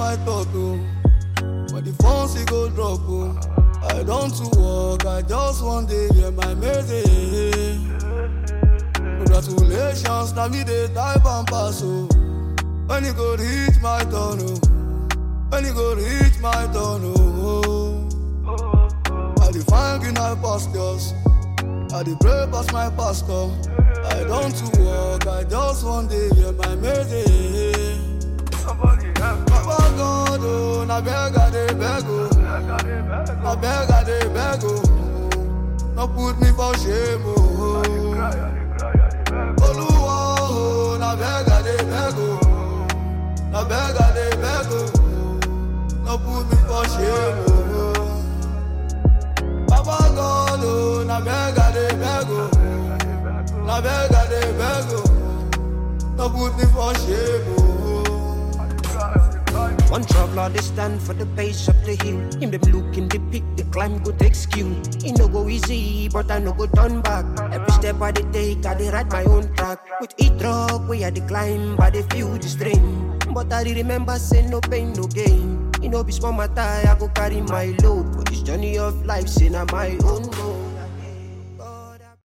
my thought, oh. When the phone he go drop, oh. I don't to work, I just one day hear my message. Congratulations, now me the type and pass, oh. When you go reach my turn, oh. When you go reach my turn, oh. I define in my pastors. I dey pray past my pastor. I don't to work, I just one day hear my message. Somebody help me. Papa God, oh, na beg I dey beg, oh. I got it back. Na beg I dey beg, oh. No put me for shame, oh. Cry, I dey cry, I dey beg. Oluwa, oh, na beg I dey beg, oh. Na beg I dey beg, oh. No put me for shame, oh. Papa God, oh, na beg I dey beg, oh. Na beg I dey beg, oh. No put me for shame, oh. One traveler they stand for the base of the hill. Him them look in the peak, the climb go take skill. It no go easy, but I no go turn back. Every step I dey take, I dey ride my own track. With each drop, we I dey climb, I dey feel the strain. But I dey remember say no pain, no gain. You know, be small matter, I go carry my load. For this journey of life, say na my own road.